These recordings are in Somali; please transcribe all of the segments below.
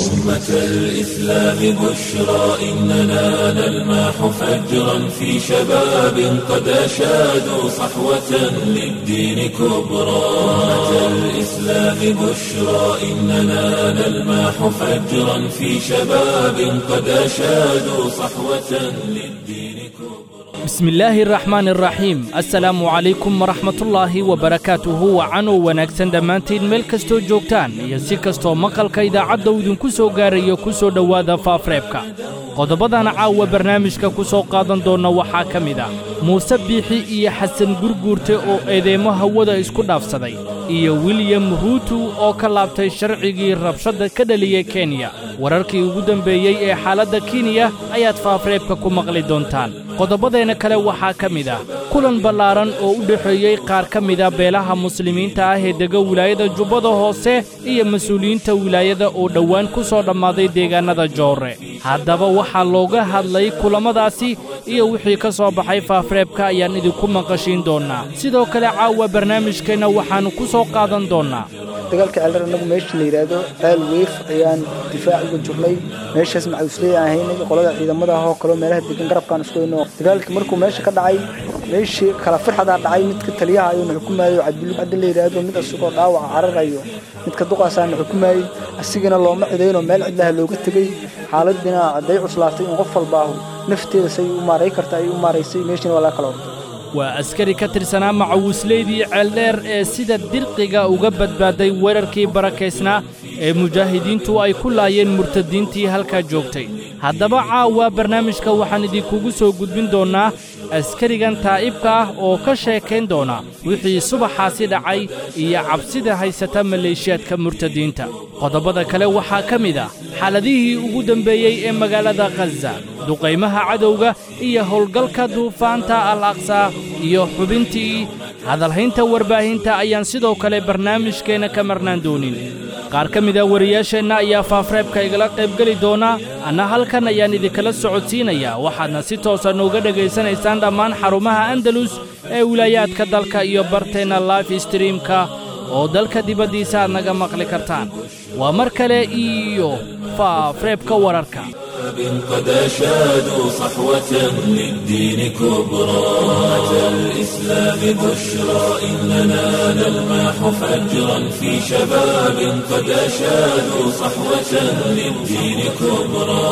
أمة الإسلام بشرى إننا نلمح فجرا في شباب قد أشادوا صحوة للدين كبرى أمة الإسلام بشرى إننا نلمح فجرا في شباب قد أشادوا صحوة للدين كبرى bismillaahi araxmaan araxiim assalaamu calaykum waraxmatullaahi wabarakaatuhu wacanow wanaagsan dhammaantiin meel kastoo joogtaan iyo si kastoo maqalka idaacadda uu idinku soo gaarayo ku soo dhowaada faafreebka qodobbadan caawa barnaamijka ku soo qaadan doonna waxaa ka mid ah muuse biixi iyo xasan gurguurte oo eedeymo hawada isku dhaafsaday iyo wiliyam ruutu oo ka laabtay sharcigii rabshadda ka dhaliyey kenya wararkii ugu dembeeyey ee xaaladda kenya ayaad faafreebka ku maqli doontaan qodobbadeenna kale waxaa ka mid ah kulan ballaaran oo u dhexeeyey qaar ka mida beelaha muslimiinta ah ee dega wilaayada jubbada hoose iyo mas-uuliyiinta wilaayada oo dhowaan ku soo dhammaaday deegaannada joorre haddaba waxaa looga hadlay kulammadaasi iyo wixii ka soo baxay faafreebka ayaan idinku maqashiin doonnaa sidoo kale caawa barnaamijkeenna waxaannu ku soo qaadan doonnaa dagaalka ceeldheer annagu meesha la yidhaahdo ceel weef ayaan difaac uga jirnay meeshaas macawisley aan haynay qolada ciidamada ahoo kaleo meelaha degan garabkaan isku hayno dagaalkii markuu meesha ka dhacay meeshii kala firxadaa dhacay midka taliyaha ayuuna xukumayo cabdilub caddi la yidhaahdo mid asagoo dhaawaca cararayo midka duqaasaana xukumayey asigana looma cidaynoo meel cidlaha looga tegey xaaladiina hadday cuslaatay in qof walbaahu nafteeda say u maaray karta ay u maaraysay meeshina waa laga kala ortay waa askari ka tirsanaa macawisleydii ceeldheer ee sida dirqiga uga badbaaday weerarkii barakaysnaa ee mujaahidiintu ay ku laayeen murtadiintii halkaa joogtay haddaba caawa barnaamijka waxaan idinkugu soo gudbin doonnaa askarigan taa'ibka ah oo ka sheekayn doona wixii subaxaasi dhacay iyo cabsida haysata maleeshiyaadka murtadiinta qodobbada kale waxaa ka mid ah xaaladihii ugu dembeeyey ee magaalada khaza duqaymaha cadowga iyo howlgalka duufaanta al aqsaa iyo xubintii hadalhaynta warbaahinta ayaan sidoo kale barnaamijkeenna ka marnaan doonin qaar ka mida wariyaasheenna ayaa faafreebka igala qaybgeli doona anna halkan ayaan idinkala socodsiinayaa waxaadna si toosa nooga dhegaysanaysaan dhammaan xarumaha andalus ee wilaayaadka dalka iyo barteenna life streamka oo dalka dibaddiisa aad naga maqli kartaan waa mar kale iyo faafreebka wararka قد أشادوا صحوة للدين كبرى أمة الإسلام بشرى إننا نلمح فجرا في شباب قد أشادوا صحوة للدين كبرى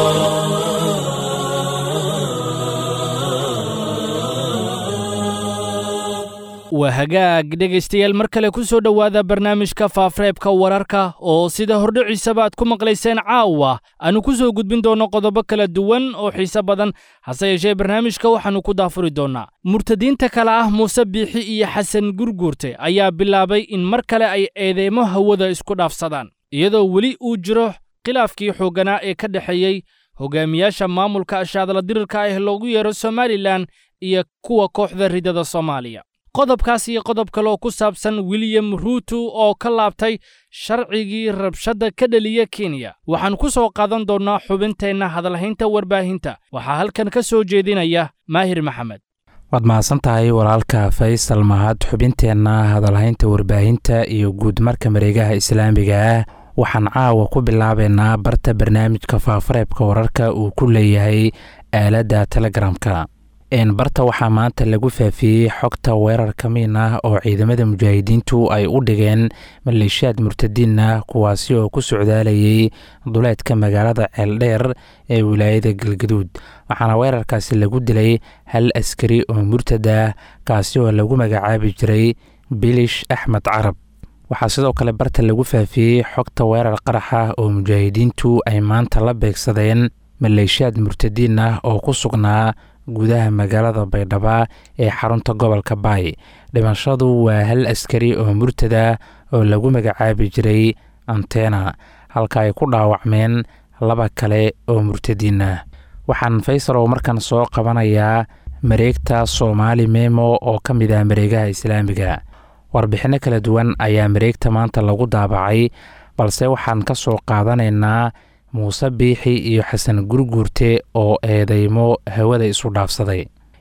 waa hagaag dhegaystayaal mar kale ku soo dhowaada barnaamijka faafreebka wararka oo sida hordhiciisaba aad ku maqlayseen caawa aanu ku soo gudbin doonno qodobo kala duwan oo xiise badan hase yeeshee barnaamijka waxaannu ku daafuri doonnaa murtadiinta kale ah muuse biixi iyo xasan gurguurte ayaa bilaabay in mar kale ay eedeymo hawada isku dhaafsadaan iyadoo weli uu jiro khilaafkii xoogganaa ee ka dhexeeyey hogaamiyaasha maamulka ashaadala dirirka ah loogu yeero somalilan iyo kuwa kooxda ridada soomaaliya qodobkaas iyo qodob kaleoo ku saabsan wiliyam ruutu oo ka laabtay sharcigii rabshadda ka dhaliya kenya waxaan ku soo qaadan doonnaa xubinteenna hadalhaynta warbaahinta waxaa halkan ka soo jeedinaya maahir maxamed waad mahadsan tahay walaalka faysal mahad xubinteenna hadalhaynta warbaahinta iyo guudmarka mareegaha islaamiga ah waxaan caawa ku bilaabaynaa barta barnaamijka faafareebka wararka uu ku leeyahay aaladda telegramka barta waxaa maanta lagu faafiyey xogta weerar ka miin ah oo ciidamada mujaahidiintu ay u dhigeen maleeshiyaad murtadiin ah kuwaasi oo ku socdaalayay duleedka magaalada ceeldheer ee wilaayada galgaduud waxaana weerarkaasi lagu dilay hal askari oo murtad ah kaasi oo lagu magacaabi jiray bilish axmed carab waxaa sidoo kale barta lagu faafiyey xogta weerar qarax ah oo mujaahidiintu ay maanta la beegsadeen maleeshiyaad murtadiin ah oo ku sugnaa gudaha magaalada baydhaba ee xarunta gobolka baay dhimashadu waa hal askari oo murtada oo lagu magacaabi jiray antena halka ay ku dhaawacmeen laba kale oo murtadiin ah waxaan faysalow markan soo qabanayaa mareegta soomaali memo oo ka mid ah mareegaha islaamiga warbixinno kala duwan ayaa mareegta maanta lagu daabacay balse waxaan ka soo qaadanaynaa muuse biixi iyo xasan gurguurte oo eedeymo hawada isu dhaafsaday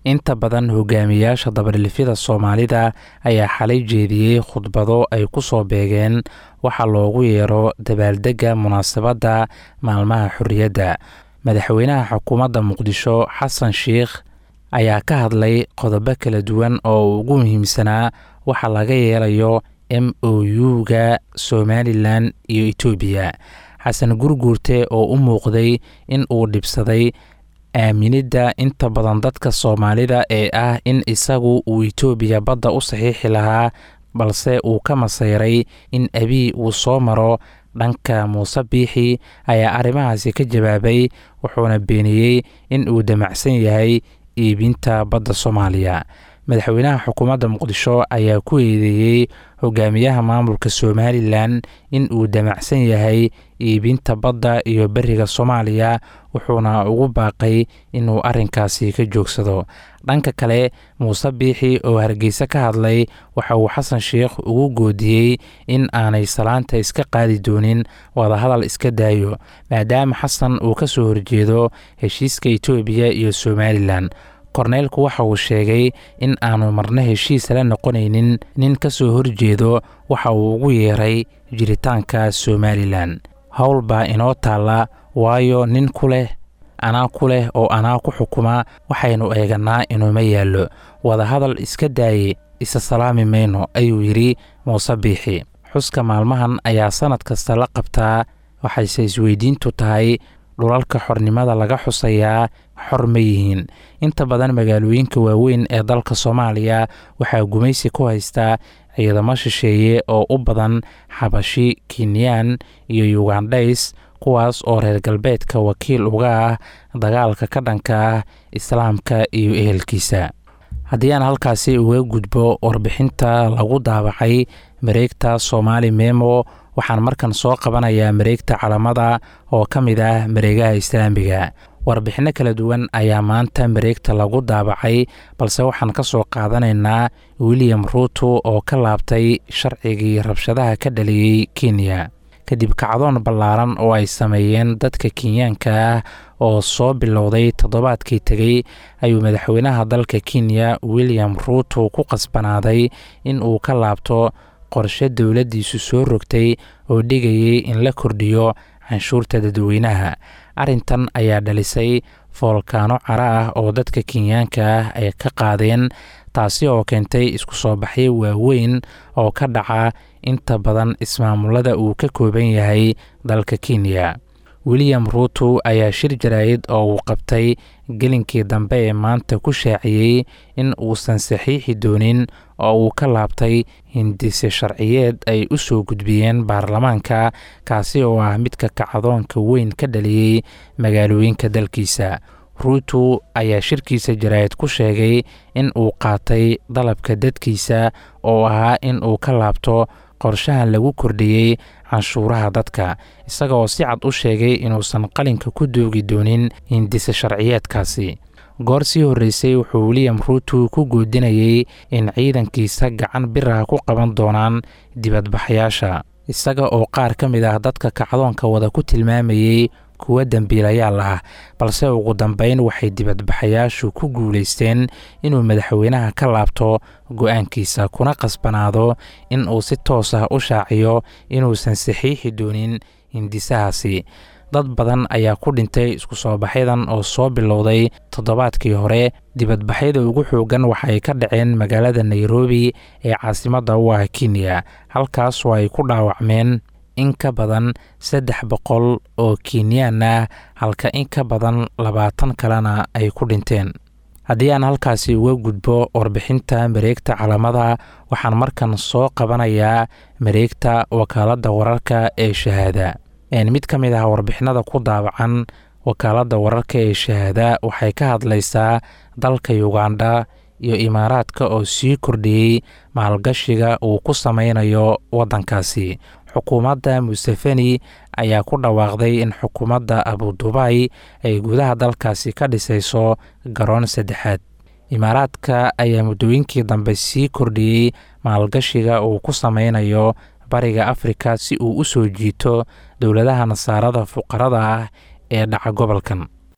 inta badan hogaamiyaasha dabadhilifyada soomaalida ayaa xalay jeediyey khudbado ay ku soo beegeen waxaa loogu yeero dabaaldegga munaasabadda maalmaha xorriyadda madaxweynaha xukuumadda muqdisho xasan sheikh ayaa ka hadlay qodobo kala duwan oo uu ugu muhiimsanaa waxa laga yeelayo m o u-ga somalilan iyo etoobiya xasan gurguurte oo u muuqday in uu dhibsaday aaminidda inta badan dadka soomaalida ee ah in isagu uu etoobiya badda u saxiixi lahaa balse uu ka masayray in abiy uu soo maro dhanka muuse biixi ayaa arrimahaasi ka jawaabay wuxuuna beeniyey in uu damacsan yahay iibinta badda soomaaliya madaxweynaha xukuumadda muqdisho ayaa ku eedeeyey hogaamiyaha maamulka somalilan in uu damacsan yahay iibinta badda iyo beriga soomaaliya wuxuuna ugu baaqay inuu arrinkaasi ka joogsado dhanka kale muuse biixi oo hargeysa ka hadlay waxa uu xasan sheikh ugu goodiyey in aanay salaanta iska qaadi doonin wadahadal iska daayo maadaama xasan uu ka soo horjeedo heshiiska etoobiya iyo somalilan korneylku waxa uu sheegay in aanu marna heshiis la noqonaynin nin ka soo horjeedo waxa uu ugu yeeray jiritaanka somalilan howl baa inoo taalla waayo nin ku leh anaa ku leh oo anaa ku xukuma waxaynu eeganaa inuuma yaallo wadahadal iska daaye isa salaami mayno ayuu yidhi muuse biixi xuska maalmahan ayaa sannad kasta la qabtaa waxayse isweydiintu tahay dhulalka xornimada laga xusayaa xor ma yihiin inta badan magaalooyinka waaweyn ee dalka soomaaliya waxaa gumaysi ku haystaa ciidamo shisheeye oo u badan xabashi kenyaan iyo yugandhays kuwaas oo reer galbeedka wakiil uga ah dagaalka ka dhanka ah islaamka iyo ehelkiisa haddii aan halkaasi uga gudbo warbixinta lagu daabacay mareegta soomaali memo waxaan markan soo qabanayaa mareegta calamada oo ka mid ah mareegaha islaamiga warbixinno kala duwan ayaa maanta mareegta lagu daabacay balse waxaan ka soo qaadanaynaa william ruuto oo ka laabtay sharcigii rabshadaha ka dhaliyey kenya kadib kacdoon ballaaran oo ay sameeyeen dadka kenyaanka ah oo soo bilowday toddobaadkii tegey ayuu madaxweynaha dalka kenya william ruuto ku qasbanaaday in uu ka laabto qorshe dowladdiisu soo rogtay oo dhigayay in la kordhiyo canshuurta dadweynaha arrintan ayaa dhalisay foolkaano cara ah oo dadka kenyaanka ah ay ka qaadeen taasi oo keentay isku soo baxyo waaweyn oo ka dhaca inta badan ismaamulada uu ka kooban yahay dalka kenya william ruuto ayaa shir jaraa'id oo uu qabtay gelinkii dambe ee maanta ku shaaciyey in uusan saxiixi doonin oo uu ka laabtay hindise sharciyeed ay u soo gudbiyeen baarlamaanka kaasi oo ah midka kacdoonka weyn ka dhaliyey magaalooyinka dalkiisa ruuto ayaa shirkiisa jaraa'id ku sheegay in uu qaatay dalabka dadkiisa oo ahaa in uu ka laabto qorshahan lagu kordhiyey canshuuraha dadka isaga oo si cad u sheegay inuusan qalinka ku doogi doonin hindise sharciyeedkaasi goor sii horreysay wuxuu william ruuto ku goodinayey in ciidankiisa gacan biraha ku qaban doonaan dibadbaxyaasha isaga oo qaar ka mid ah dadka kacdoonka wada ku tilmaamayey kuwa dembiilayaal ah balse ugu dambeyn waxay dibadbaxayaashu ku guulaysteen inuu madaxweynaha ka laabto go-aankiisa kuna qasbanaado in uu si toos ah u shaaciyo inuusan saxiixi doonin hindisahaasi dad badan ayaa ku dhintay isku soo baxyadan oo soo bilowday toddobaadkii hore dibadbaxyada ugu xoogan waxay ka dhaceen magaalada nairobi ee caasimadda u ah kenya halkaas oo ay ku dhaawacmeen in ka badan saddex boqol oo kenyaan ah halka in ka badan labaatan kalena ay ku dhinteen haddii aan halkaasi uga gudbo warbixinta mareegta calamada waxaan markan soo qabanayaa mareegta wakaaladda wararka ee shahaada mid ka mid ah warbixinada ku daabacan wakaaladda wararka ee shahaada waxay ka hadlaysaa dalka ugandha iyo imaaraadka oo sii kordhiyey maalgashiga uu ku sameynayo waddankaasi xukuumadda museveni ayaa ku dhawaaqday in xukuumadda abudubay ay gudaha dalkaasi ka dhisayso garoon saddexaad imaaraadka ayaa muddooyinkii dambe sii kordhiyey maalgashiga uu ku sameynayo bariga afrika si uu u soo jiito dowladaha nasaarada fuqarada ah ee dhaca gobolkan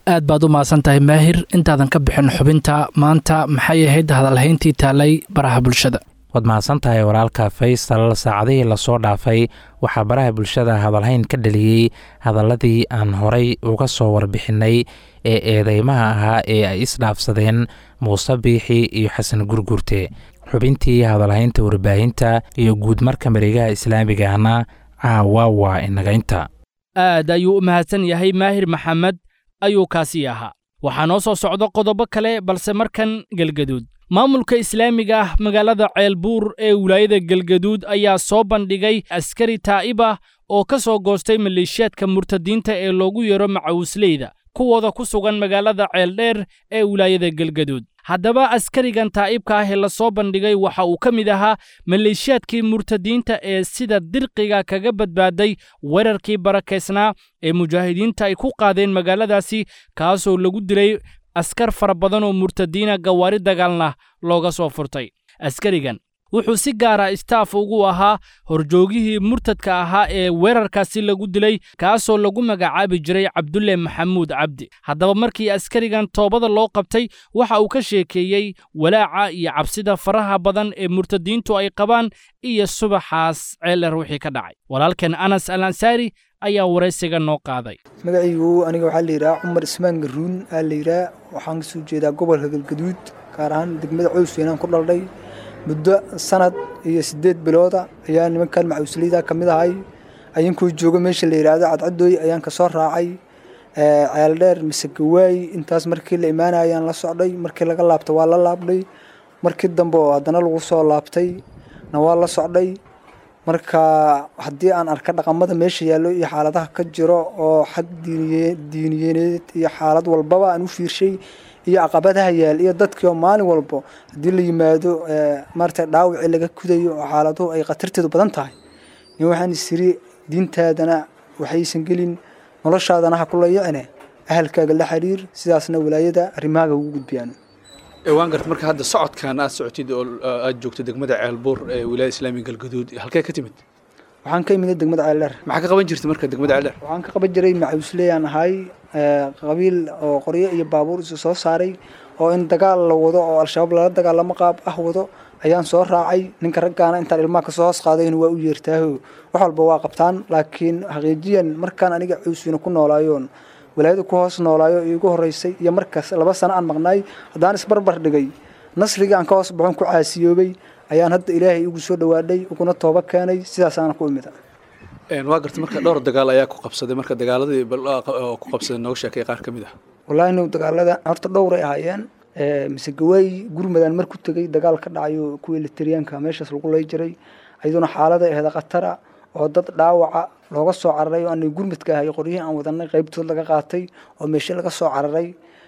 aad baad u mahadsan tahay maahir intaadan ka bixin xubinta maanta maxay ahayd hadalhayntii taalay baraha bulshada waad mahadsan tahay walaalka faysal saacadihii lasoo dhaafay waxaa baraha bulshada hadalhayn ka dhaliyey hadaladii aan horay uga soo warbixinay ee eedeymaha ahaa ee ay isdhaafsadeen muuse biixi iyo xasan gurgurte xubintii hadalhaynta warbaahinta iyo guud marka mareegaha islaamigahna caawa waa inagaynta aad ayuu u mahadsan yahay maahir maxamed ayuu kaasii ahaa waxaa noo soo socdo qodobo kale balse markan gelgaduud maamulka islaamiga ah magaalada ceelbuur ee wilaayada gelgaduud ayaa soo bandhigay askari taa'ib ah oo ka soo goostay maleeshiyaadka murtadiinta ee loogu yeero macawisleyda kuwooda ku sugan magaalada ceeldheer ee wilaayada gelgaduud haddaba askarigan taa'ibka ah ee la soo bandhigay waxa uu ka mid ahaa maleeshiyaadkii murtadiinta ee sida dirqiga kaga badbaaday weerarkii barakaysnaa ee mujaahidiinta ay ku qaadeen magaaladaasi kaasoo lagu dilay askar fara badan oo murtadiina gawaari dagaalna looga soo furtay askarigan wuxuu si gaara istaaf ugu ahaa horjoogihii murtadka ahaa ee weerarkaasi lagu dilay kaasoo lagu magacaabi jiray cabdulle maxamuud cabdi haddaba markii askarigan toobada loo qabtay waxa uu ka sheekeeyey walaaca iyo cabsida faraha badan ee murtadiintu ay qabaan iyo subaxaas ceeler wixii ka dhacay walaalkan anas al ansaari ayaa waraysiga noo qaaday magacaygu aniga waxaa la yidhaha cumar ismaan garuun aa la yidhaha waxaan kasoo jeedaa gobolka galgaduud gaar ahaan degmada cows weynaan ku dhaldhay muddo sanad iyo siddeed bilooda ayaa nimankan macawisleyda ka mid ahay ayankoo jooga meesha la yidhaahdo cadcadooy ayaan ka soo raacay ceeldheer mise gawaay intaas markii la imaanaya ayaan la socday markii laga laabta waa la laabnay markii dambe oo haddana lagu soo laabtay na waa la socday marka haddii aan arka dhaqamada meesha yaallo iyo xaaladaha ka jiro oo xag diiniyaneed iyo xaalad walbaba aan u fiirshay iyo caqabadaha yaal iyo dadkii oo maalin walbo haddii la yimaado maarata dhaawacii laga kudayo oo xaaladuhu ay khatarteedu badan tahay in waxaan isiri diintaadana waxaysan gelin noloshaadana ha ku layicine ahalkaaga la xiriir sidaasna walaayada arrimahaaga ugu gudbiyaan waan garta marka hadda socodkan aad socotid oo aad joogto degmada ceelbuur ee wilaayada islaamiga galgaduud halkee ka timid waxaan ka imid degmada ceeldheer maxaa ka qaban jirta marka degmada ceeldheer waxaan ka qaban jiray macawisleyaan ahay qabiil oo qoryo iyo baabuur isu soo saaray oo in dagaal la wado oo al-shabaab lala dagaalamo qaab ah wado ayaan soo raacay ninka raggaana intaan ilmaha kasoo hoos qaadayna waa u yeertaaho wax walba waa qabtaan laakiin xaqiijiyan markaan aniga cuuswina ku noolaayoon walaayada ku hoos noolaayo iigu horeysay iyo markaas laba sano aan maqnaay haddaan isbarbar dhigay nasrigii aan ka hoos baxon ku caasiyoobay ayaan hadda ilaahay igu soo dhawaadhay uguna tooba keenay sidaasaana ku imida waa garta marka dhowr dagaal ayaa ku qabsaday marka dagaaladii ku qabsaday nooga sheekay qaar ka mid ah wallaahi no dagaalada horta dhowray ahaayeen mise gawaay gurmadaan mar ku tegay dagaal ka dhacayo kuwii literiyaanka meeshaas lagu lay jiray ayaduna xaalada aheeda khatara oo dad dhaawaca looga soo cararay oo aanay gurmadka ahay qoryihii aan wadanay qaybtood laga qaatay oo meeshe laga soo cararay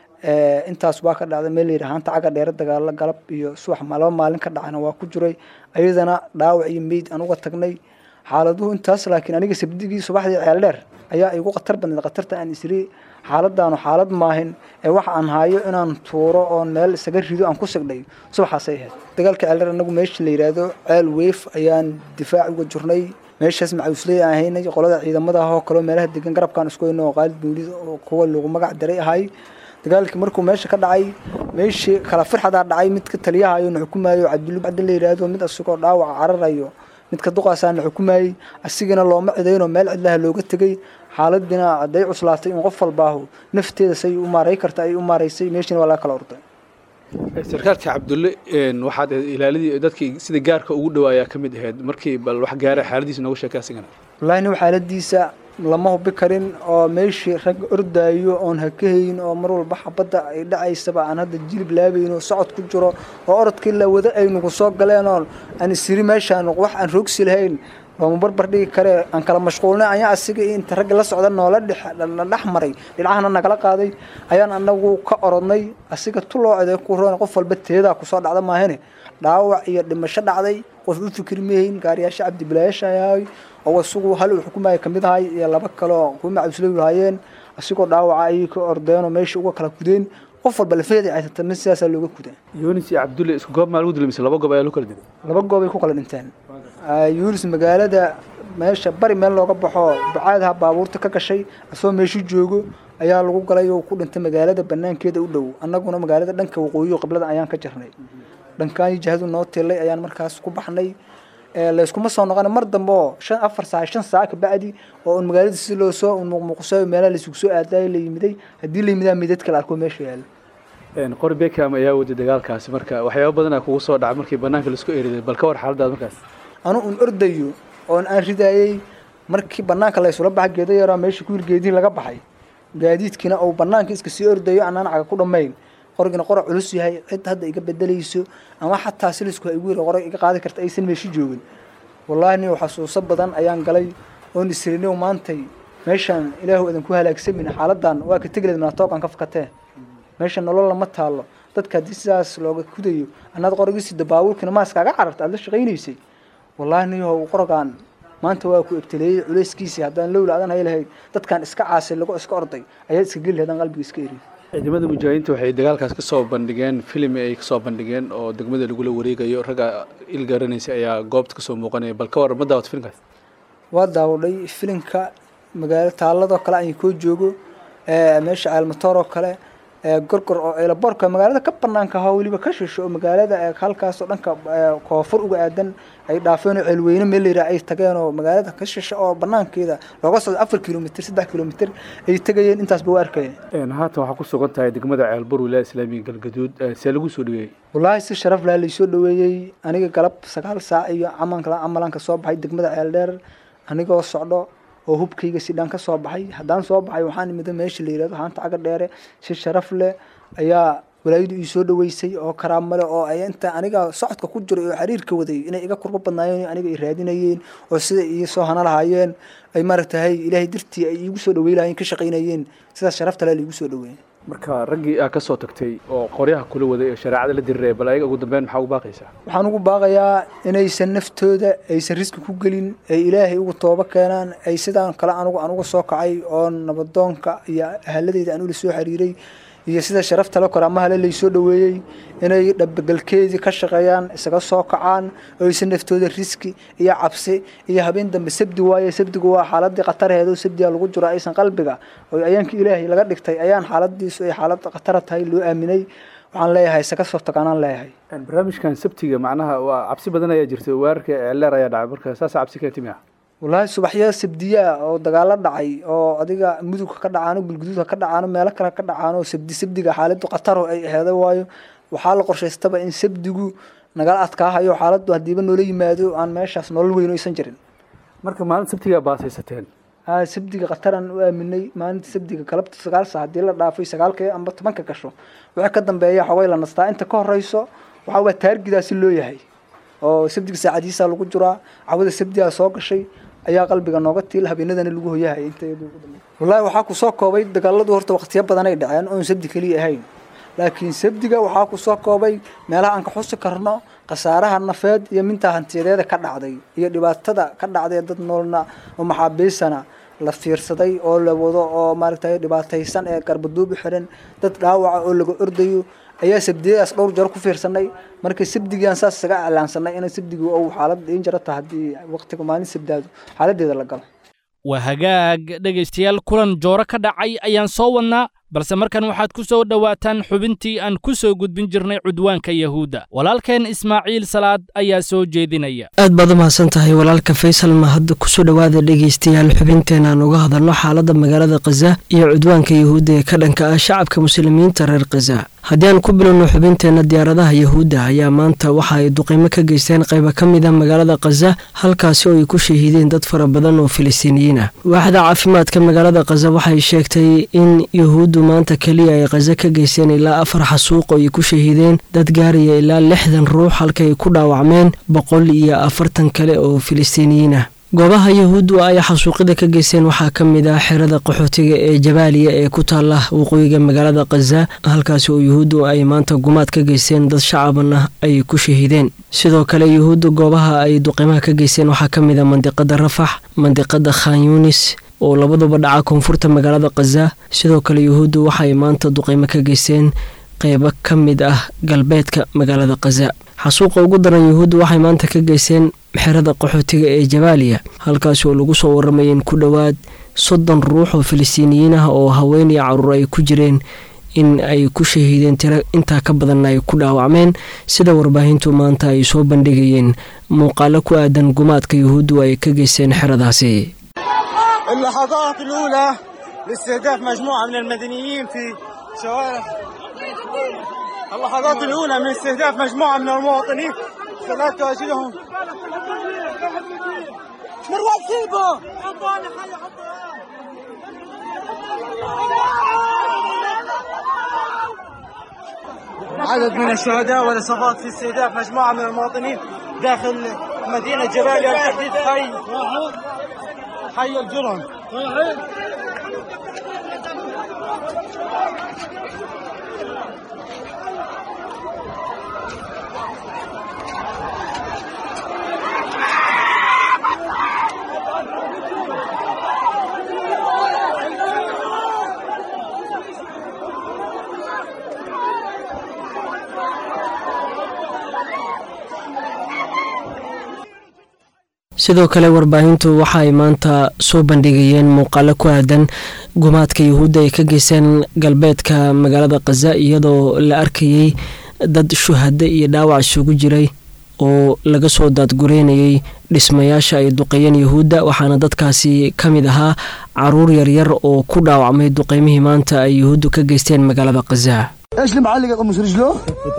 intaas waa ka dhacday meel layidhi haanta caga dheere dagaalo galab iyo subax laba maalin ka dhacayna waa ku jiray ayadana dhaawac iyo meyd aan uga tagnay xaaladuhu intaas laakiin aniga sabdigii subaxdii ceeldheer ayaa igu khatar badneed khatarta aan isiri xaaladaanu xaalad maahin ee waxa aan haayo inaan tuuro oon meel isaga rido aan ku sigdhay subaxaasay ahayd dagaalka ceeldheer anagu meesha la yidhaahdo ceel weyf ayaan difaac uga jirnay meeshaas macawisley aan haynay qolada ciidamada ah oo kaleo meelaha degan garabkaan isku hayno oo qaalid buulid oo kuwa lagu magac daray ahay dagaalkii markuu meesha ka dhacay meeshii kala firxadaa dhacay midka taliyahayo na xukumayo cabdulli bacdi la yidhaahdo mid asagoo dhaawaca cararayo midka duqaasaa na xukumayey asigana looma cidaynoo meel cidlaha looga tegey xaaladina hadday cuslaatay in qof walbaahu nafteeda say u maaray karta ay u maaraysay meeshiina waa laga kala orday sarkaalka cabdulle waxaad ilaalidii dadkii sida gaarka ugu dhawaayaa ka mid ahayd markii bal wax gaara xaaladiisa nooga sheekay asigana wallaahi nin xaaladiisa lama hubi karin oo meeshii rag ordaayo oon hakahayn oo mar walba xabadda ay dhacaysaba aan hadda jilib laabayn oo socod ku jiro oo orodkii la wada ay nagu soo galeen oo aan isiri meeshaan wax aan roogsi lahayn looma barbar dhigi kare aan kala mashquulnay ayaa asiga inta ragga la socda noola dhex maray dhinacahana nagala qaaday ayaan anagu ka orodnay asiga tu loo ceday ku roon qof walba teedaa kusoo dhacda maahane dhaawac iyo dhimasho dhacday qof u fikri mahayn gaariyaasha cabdibilaayaasha ahay oo isagu hal uu xukumayo kamid ahay iyo laba kale oo kuwa macawisley lahaayeen asigoo dhaawaca ayay ka ordeen oo meesha uga kala kudeen qof walba lafeeda caysatarna sidaasaa looga kudaa yunis iyo cabdulle isku goob maa lagu dilay mise laba goob ayaa loo kala dilay laba goobay ku kala dhinteen yunis magaalada meesha bari meel looga baxo bacaadaha baabuurta ka gashay asoo meeshu joogo ayaa lagu galay oo ku dhintay magaalada banaankeeda u dhow annaguna magaalada dhanka waqooyi qiblada ayaan ka jirnay dhankaan jihadu noo tilay ayaan markaas ku baxnay layskuma soo noqon mar dambe oo shan afar saac shan saac kabacdi oo un magaalada si loo soo muuqmuuqsayo meelaha laysugu soo aadayo la yimiday haddii la yimidaa midad kale arko meesha yaala qori beckham ayaa waday dagaalkaasi marka waxyaaba badanaa kugu soo dhaca markii banaanka laisku eriday bal ka war xaaladaad markaas anu un ordayo oon aan ridayey markii banaanka laysula baxa geeda yaraa meesha ku hirgeedii laga baxay gaadiidkiina uu banaanka iska sii ordayo anaan caga ku dhammayn qorigina qora culus yahay cid hadda iga bedelayso ama xataa silisku ay igu yiri qorig iga qaadi karta aysan meeshi joogin wallaahi nin xasuuso badan ayaan galay oon isrinow maantay meeshaan ilaahu idin ku halaagsamin xaaladan waa ka tegileed manatooqan ka fakatee meesha nolol lama taalo dadka haddii sidaas looga kudayo annaad qorigiisi dabaawulkina maaskaaga cararta aad la shaqaynaysay wallaahi niyahow qorogaan maanta waa ku ebtaleeyey culayskiisii haddaan lowla adan hay lahayd dadkan iska caasay lagu iska orday ayaad iska geli lahayd aan qalbiga iska eriy ciidamada mujaahidiinta waxay dagaalkaas ka soo bandhigeen filim ay ka soo bandhigeen oo degmada lagula wareegayo ragga il garanaysa ayaa goobta kasoo muuqanaya bal ka war ma daawata filimkaas waa daawadhay filimka magaalo taaladoo kale aan koo joogo meesha caalmatoor oo kale gorgor oo eelaboorka magaalada ka banaanka ahaa weliba ka shisho oo magaalada halkaasoo dhanka koonfur uga aadan ay dhaafeen oo ceelweyne meel layidhaha ay tageen oo magaalada ka shisho oo banaankeeda looga socdo afar kilomitr saddex kilomitr ay tegayeen intaasba waa arkayeen haatan waxaa ku sugan tahay degmada ceelbur wilaaya islaamiga galgaduud see lagu soo dhaweeyey wallaahi si sharaf laha laysoo dhaweeyey aniga galab sagaal saac iyo camanka camalanka soo baxay degmada ceel dheer anigoo socdo oo hubkayga sidhaan ka soo baxay haddaan soo baxay waxaan imida meesha la yihahdo haanta caga dheere si sharaf leh ayaa walaayadu ii soo dhaweysay oo karaamo leh oo ay inta aniga socodka ku jiro oo xiriirka waday inay iga kurbo badnaayeen aniga ay raadinayeen oo sida ii soo hana lahaayeen ay maaragtahay ilaahay dartii ay iigu soo dhawey lahaayeen ka shaqaynayeen sidaas sharafta leh laigu soo dhaweeyey marka raggii aa ka soo tagtay oo qoryaha kula waday ee shareecada la diriraya bal ayaga ugu dambeyn maxaa ugu baaqaysaa waxaan ugu baaqayaa inaysan naftooda aysan riski ku gelin ay ilaahay ugu toobo keenaan ay sidaan kale anugu anugu soo kacay oo nabadoonka iyo ahaladeyda aan ula soo xiriiray iyo sida sharafta la koraamahale laysoo dhaweeyey inay dhabagalkeedii ka shaqeeyaan isaga soo kacaan oo aysan naftooda riski iyo cabsi iyo habeen dambe sabdi waaye sabdigu waa xaaladii khatarheedo sabdiga lagu jiro aysan qalbiga oo ayaanka ilaahay laga dhigtay ayaan xaaladiisu ay xaalad khatara tahay loo aaminay waxaan leeyahay isaga soo tagaanaan leeyahay barnaamijkan sabtiga macnaha waa cabsi badan ayaa jirta weerarka ceelleer ayaa dhacay marka saasa cabsi keenti miya wallaahi subaxyada sabdiyaa oo dagaalo dhacay oo adiga mudugka ka dhacaano gulguduudka ka dhacaano meelo kale ka dhacaano sabdi sabdiga xaaladu khataro ay aheeda waayo waxaa la qorshaystaba in sabdigu nagala adkaahayo xaaladu hadiiba noola yimaado aan meeshaas nolol weyn aysan jirin marka maalin sabtigaa baasaysateen sabdiga khataran u aaminay maalinta sabdiga galabta sagaal saa haddii la dhaafay sagaalka amba tobanka gasho wixii ka dambeeya xogay la nastaa inta ka horeyso waxaa waa taargidaasi loo yahay oo sabdiga saacadiisa lagu jiraa cawada sabdigaa soo gashay ayaa qalbiga nooga tiil habeenadana lagu hoyahay wallaahi waxaa kusoo koobay dagaaladu horta waqtiyo badan ay dhaceen oon sabdi keliya ahayn laakiin sabdiga waxaa kusoo koobay meelaha aan ka xusi karno khasaaraha nafeed iyo mintaa hantiyadeeda ka dhacday iyo dhibaatada ka dhacday dad noolna oo maxaabiisana la fiirsaday oo la wado oo maaragtay dhibaataysan ee garbaduub u xiran dad dhaawaca oo laga ordayo ayaa sabdiyadaas dhowr jeer ku fiirsanay marka sabdigiaan saas isaga iclaansanay in sabdigi ou xaalad in jarata haddii waqtiga maalin sabdaado xaaladeeda la galo waa hagaag dhegaystayaal kulan jooro ka dhacay ayaan soo wadnaa balse markan waxaad ku soo dhowaataan xubintii aan ku soo gudbin jirnay cudwaanka yahuudda walaalkeen ismaaciil salaad ayaa soo jeedinaya aad baad u mahadsan tahay walaalka faysal mahad kusoo dhowaada dhegaystayaal xubinteena aan uga hadalno xaaladda magaalada khaza iyo cudwaanka yahuudda ee ka dhanka ah shacabka muslimiinta reer khaza haddii aan ku bilowno xubinteenna diyaaradaha yahuudda ayaa maanta waxa ay duqeymo ka geysteen qayba ka mid a magaalada khaza halkaasi oo ay ku shahiideen dad fara badan oo filistiiniyiin ah waaxda caafimaadka magaalada khaza waxay sheegtay in yahuuddu maanta keliya ay khaza ka geysteen ilaa afar xasuuq oo ay ku shahiideen dad gaaraya ilaa lixdan ruux halka ay ku dhaawacmeen boqol iyo afartan kale oo filistiiniyiin ah goobaha yahuuddu ay xasuuqida ka geysteen waxaa ka mid ah xerada qaxootiga ee jabaaliya ee ku taala waqooyiga magaalada khaza halkaasi oo yuhuuddu ay maanta gumaad ka geysteen dad shacaban ah ay ku shahiideen sidoo kale yuhuuddu goobaha ay duqimaha ka geysteen waxaa ka mid ah mandiqada rafax mandiqada khan yunis oo labaduba dhaca koonfurta magaalada khaza sidoo kale yuhuuddu waxaay maanta duqeymo ka geysteen qeybo ka mid ah galbeedka magaalada khaza xasuuqa ugu daran yuhuuddu waxay maanta ka geysteen xerada qaxootiga ee jabaaliya halkaasi oo lagu soo waramayeen ku dhowaad soddon ruux oo filistiiniyiin ah oo haween iyo caruur ay ku jireen in ay ku shahiideen tiro intaa ka badanna ay ku dhaawacmeen sida warbaahintu maanta ay soo bandhigayeen muuqaalo ku aadan gumaadka yuhuuddu ay ka geysteen xeradaasi اللحظات الأولى لاستهداف مجموعة من المدنيين في شوارع اللحظات الأولى من استهداف مجموعة من المواطنين صلاة تواجدهم مروان سيبه عدد من الشهداء والإصابات في استهداف مجموعة من المواطنين داخل مدينة جباليا بالتحديد حي حي الجرن sidoo kale warbaahintu waxa ay maanta soo bandhigayeen muuqaalo ku aadan gumaadka yuhuudda ay ka geysteen galbeedka magaalada khaza iyadoo la arkayay dad shuhado iyo dhaawac isugu jiray oo laga soo daadgureynayay dhismayaasha ay duqeeyeen yuhuudda waxaana dadkaasi ka mid ahaa caruur yaryar oo ku dhaawacmay duqeymihii maanta ay yuhuuddu ka geysteen magaalada khaza ايش اللي معلق مش رجله؟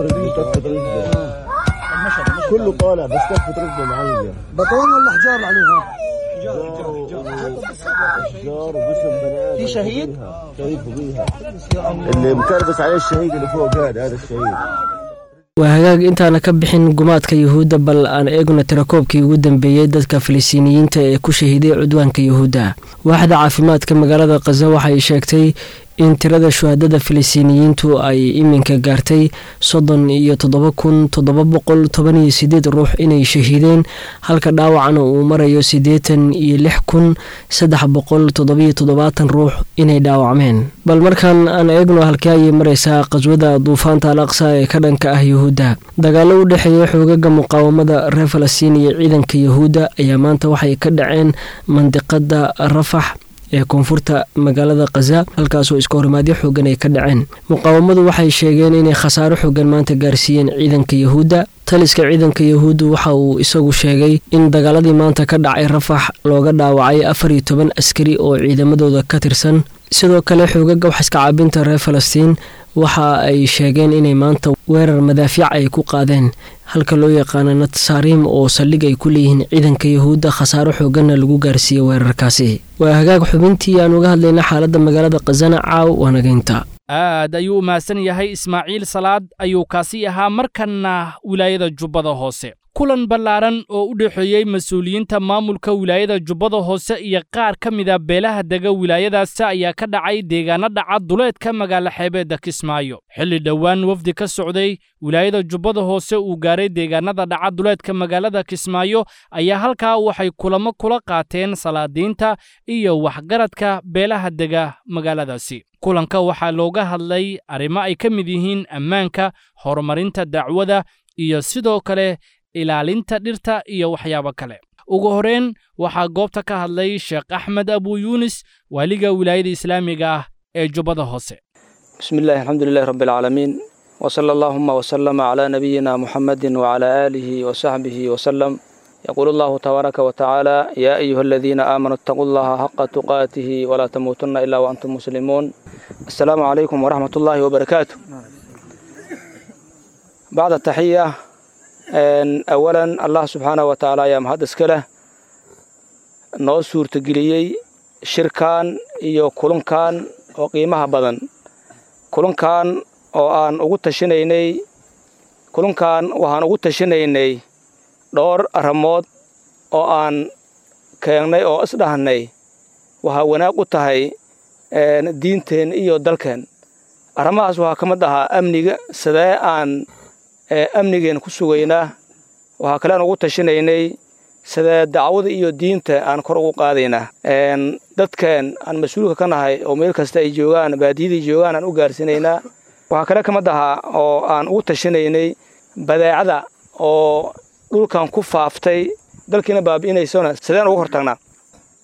كله طالع بس كفة رجله معلقة بطون ولا حجار عليها؟ شجار وجسم بني ادم في شهيد؟ شهيد فوقيها اللي مكربس عليه الشهيد اللي فوق هذا هذا الشهيد waa hagaag intaana ka bixin gumaadka yuhuudda bal aan eegno tirakoobkii ugu dambeeyey dadka filistiiniyiinta ee ku shahiiday cudwaanka yuhuudda waaxda caafimaadka magaalada khaza waxay sheegtay in tirada shuhadada filistiiniyiintu ay iminka gaartay soddon iyo toddoba kun toddoba boqol toban iyo sideed ruux inay shahiideen halka dhaawacana uu marayo siddeetan iyo lix kun saddex boqol toddobiyo toddobaatan ruux inay dhaawacmeen bal markaan aan eegno halkee ayay mareysaa qaswada duufaanta al aqsa ee ka dhanka ah yuhuudda dagaalo u dhexeeya xoogaga muqaawamada reer falastiin iyo ciidanka yuhuudda ayaa maanta waxay ka dhaceen mandiqada rafax ee koonfurta magaalada khaza halkaasoo iska horimaadyo xoogan ay ka dhaceen muqaawamadu waxay sheegeen inay khasaaro xoogan maanta gaarsiiyeen ciidanka yuhuudda taliska ciidanka yuhuuddu waxa uu isagu sheegay in dagaaladii maanta ka dhacay rafax looga dhaawacay afar iyo toban askari oo ciidamadooda ka tirsan sidoo kale xoogaga waxaiska caabinta reer falastiin waxa ay sheegeen inay maanta weerar madaafiic ay ku qaadeen halka loo yaqaano natsaariim oo saldhig ay ku leeyihiin ciidanka yuhuudda khasaaro xooganna lagu gaarsiiyey weerarkaasi waa hagaag xubintii aan uga hadlayna xaaladda magaalada khazana caaw waanageynta aad ayuu u mahadsan yahay ismaaciil salaad ayuu kaasi ahaa markanna wilaayada jubbada hoose kulan ballaaran oo u dhexeeyey mas-uuliyiinta maamulka wilaayada jubbada hoose iyo qaar ka mida beelaha dega wilaayadaasi ayaa ka dhacay deegaano dhaca duleedka magaalo xeebeedda kismaayo xilli dhowaan wafdi ka socday wilaayada jubbada hoose uu gaaray deegaanada dhaca duleedka magaalada kismaayo ayaa halkaa waxay kulamo kula qaateen salaadiinta iyo waxgaradka beelaha dega magaaladaasi kulanka waxaa looga hadlay arrimo ay ka mid yihiin ammaanka horumarinta dacwada iyo sidoo kale ilaalinta dhirta iyo waxyaabo kale ugu horreyn waxaa goobta ka hadlay sheekh axmed abu yuunis waaliga wilaayada islaamiga ah ee jubbada hoose بسم الله الحمد لله رب العالمين وصلى اللهم وسلم على نبينا محمد وعلى آله وصحبه وسلم يقول الله تبارك وتعالى يا أيها الذين آمنوا اتقوا الله حق تقاته ولا تموتن إلا وأنتم مسلمون السلام عليكم ورحمة الله وبركاته بعد التحية أن أولا الله سبحانه وتعالى يا مهد اسكله noo suurtageliyey shirkan iyo kulankan oo qiimaha badan kulankan oo aan ugu tashinaynay kulankan waxaan ugu tashinaynay dhowr arrimood oo aan keennay oo isdhahnay waxaa wanaag u tahay diinteen iyo dalkeen arrimahaas waxaa ka mid ahaa amniga sidee aan amnigeen ku sugaynaa waxaa kale aan ugu tashinaynay sidee dacwada iyo diinta aan kor ugu qaadaynaa dadkeen aan mas-uulka ka nahay oo meel kasta ay joogaan baadiyadii joogaan aan u gaarsiinaynaa waxaa kale ka mid ahaa oo aan ugu tashinaynay badeecada oo dhulkan ku faaftay dalkiina baabi'inaysona sideen ugu hortagnaa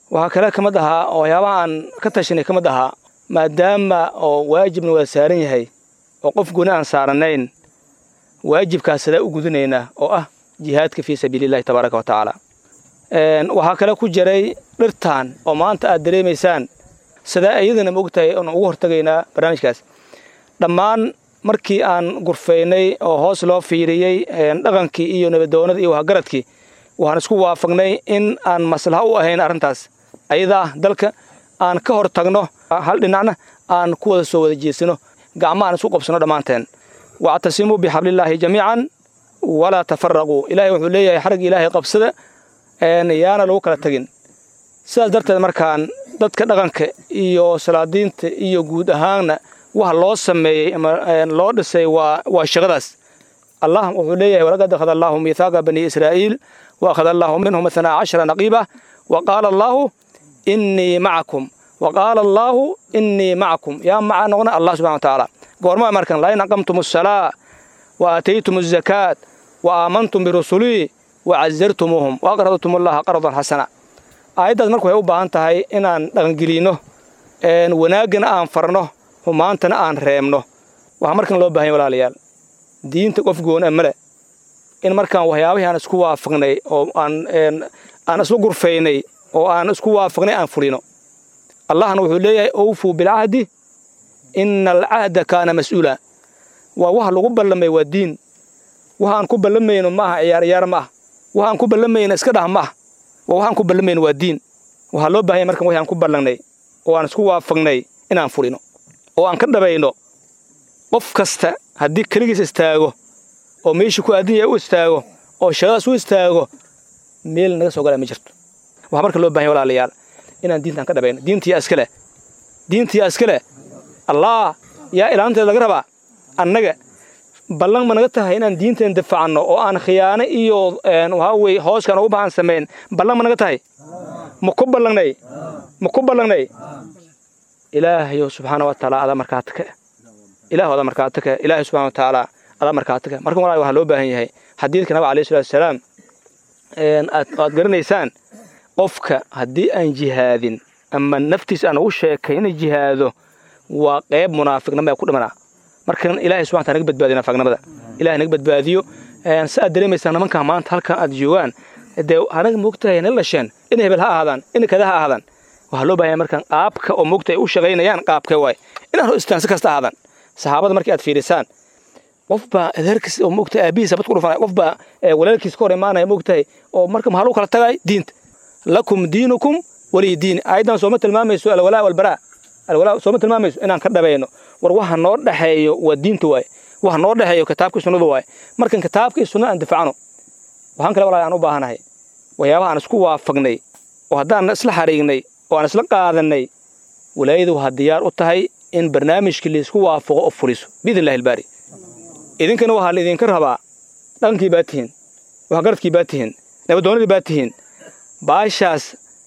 waxaa kale ka mid ahaa oo waxyaabaha aan ka tashanay ka mid ahaa maadaama oo waajibna waa saaran yahay oo qof gooni aan saaranayn waajibkaas sadaa u gudanaynaa oo ah jihaadka fii sabiilillahi tabaaraka wa tacaala waxaa kale ku jiray dhirtaan oo maanta aad dareemaysaan sidaa iyadana ma ogtahay oon ugu hortagaynaa barnaamijkaas dhammaan markii aan gurfaynay oo hoos loo fiiriyey dhaqankii iyo nabadoonadii iyo wahagaradkii waxaan isku waafaqnay in aan maslaha u ahayn arrintaas ayadaa dalka aan ka hor tagno hal dhinacna aan ku wada soo wada jeesano gacmo aan isku qabsano dhammaanteen wactasimuu bixablillaahi jamiican walaa tafaraquu ilaahay wuxuu leeyahay xarag ilaahay qabsada yaana lagu kala tegin sidaas darteed markaan dadka dhaqanka iyo salaadiinta iyo guud ahaanna waxa loo sameeyey ama loo dhisay waa waa shaqadaas allah wuxuu leeyahay walaqad akhada allaahu miithaaqa bani israa'iil wa akhada allaahu minhum ithnaa cashara naqiiba wa qaala allaahu innii macakum wa qaala allaahu innii macakum yaa maca noqna allah subxana wa tacaala goormaa markan lain aqamtum asalaa wa aataytum azakaat wa aamantum birusulii wa cazartumuuhum wa aqradtum allaha qardan xasana aayaddaas marka waxay u baahan tahay inaan dhaqangelinno wanaaggana aan farno humaantana aan reebno waxaa markan loo bahanya walaalayaal diinta qof goona male in markaan waxyaabihii aan isku waafaqnay oo aan aan isla gurfaynay oo aan isku waafaqnay aan fulino allahna wuxuu leeyahay owfuu bilcahdi ina alcahda kaana mas'uula waa waxa lagu ballamay waa diin waxa aan ku ballamayno ma aha ciyaar ciyaar ma ah waxa aan ku ballamayno iska dhah ma ah waa waxaan ku ballamayno waa diin waxaa loo bahanya markan waxaan ku ballannay oo aan isku waafaqnay inaan fulino oo aan ka dhabayno qof kasta haddii keligiis istaago oo meeshii ku aadan yahay u istaago oo shaqadaas u istaago meel naga soo galaa ma jirto waxaa marka loo bahanya walaalayaal inaan diintaan ka dhabayno diintiyaa iska leh diintiyaa iska leh allah yaa ilaalinteeda laga rabaa annaga ballan ma naga tahay inaan diinteen difacanno oo aan khiyaano iyo waxaa weye hooskaan ugu bahan samayn ballan ma naga tahay ma ku ballangnay ma ku ballangnay ilaahayo subxaana wa tacaala adaa markaati ka ilaahu adaa markaati ka ilaahay subxana wa tacaala adaa markaati ka markan walaal waxaa loo baahan yahay xadiidka nabiga alayhi salatu wasalaam aad garanaysaan qofka haddii aan jihaadin ama naftiis aan ugu sheekay inay jihaado waa qayb munaafiqnima ku dhimanaa markan ilaahay subxana taala naga badbaadiyo naafiqnimada ilahay naga badbaadiyo si aad dareemaysaan nimankan maanta halkan aad joogaan dee anaga moogtahay nala dhasheen in hebel ha ahaadaan in kada ha ahaadaan waxaa loo bahanya markaan qaabka oo moogta ay u shaqaynayaan qaabka waay inaan istaan si kasta ahaadaan saxaabada markii aad fiirisaan qofbaa adeerkiis oo moogta aabihiisa bad ku dhufanaya qofbaa walaalkiis ka hor imaanaya moogtahay oo marka maxaa lagu kala tagay diinta lakum diinukum waliy diini aayaddan sooma tilmaamayso alwalaa walbaraa alwalaa sooma tilmaamayso inaan ka dhabayno war waxa noo dhexeeyo waa diinta waaye waxa noo dhexeeyo kitaabkii sunnada waaye markan kitaabkii sunnada aan difacno waxaan kale walaal aan u baahanahay waxyaabaha aan isku waafaqnay oo haddaan isla xariignay oo aan isla qaadanay walaayadu waxaa diyaar u tahay in barnaamijkii laysku waafaqo oo fuliso biidn illahi albaari idinkana waxaa laidinka rabaa dhaqankii baa tihiin waxgaradkii baa tihiin nabadoonadii baa tihiin baashaas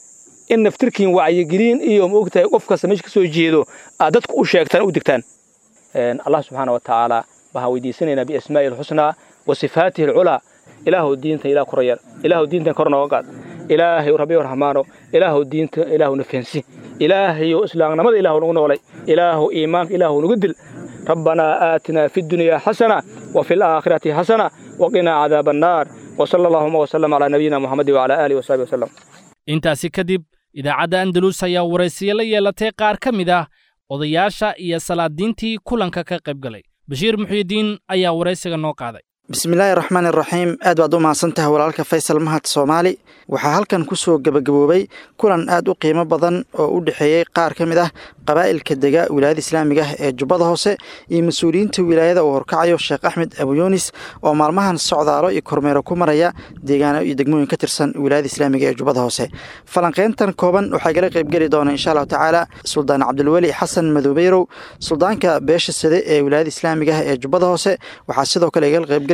in naftirkiin wacyigeliin iyo maogtahay qof kasta meesha ka soo jeedo aad dadku u sheegtaan u digtaan allah subxaana wa tacaala waxaan weydiisanaynaa biasmaa'i alxusnaa wa sifaatihi alculaa ilaahu diinta ilaah kora yar ilaahu diintan kor nooga qaad ilaahay rabbiyo raxmaano ilaahu diinta ilaahu nafeensi ilaahayo islaamnimada ilaahu nagu noolay ilaahu iimaanka ilaahu nagu dil rabbanaa aatinaa fi ddunyaa xasana wa fi alaakhirati xasana waqinaa cadaaba annaar وصلى اللهم وسلم على نبينا محمد وعلى آله وصحبه وسلم intaasi kadib idaacadda andalus ayaa waraysiyo la yeelatay qaar ka mid ah odayaasha iyo salaadiintii kulanka ka qayb galay bashiir muxiidiin ayaa waraysiga noo qaaday bismillaahi raxmaan iraxiim aad baad u mahadsan tahay walaalka faysal mahad soomaali waxaa halkan ku soo gebagaboobay kulan aad u qiimo badan oo u dhexeeyey qaar ka mid ah qabaa'ilka dega wilaayada islaamiga ah ee jubbada hoose iyo mas-uuliyiinta wilaayada uu horkacayo sheekh axmed abuyunis oo maalmahan socdaalo iyo kormeero ku maraya deegaano iyo degmooyin ka tirsan wilaayada islaamiga ee jubbada hoose falanqeyntan kooban waxaa gala qaybgeli doona insha allahu tacaala suldaan cabdulweli xasan madoobeyrow suldaanka beesha sade ee wilaayada islaamiga ah ee jubbada hoose waxaa sidoo kale igala qaybgeli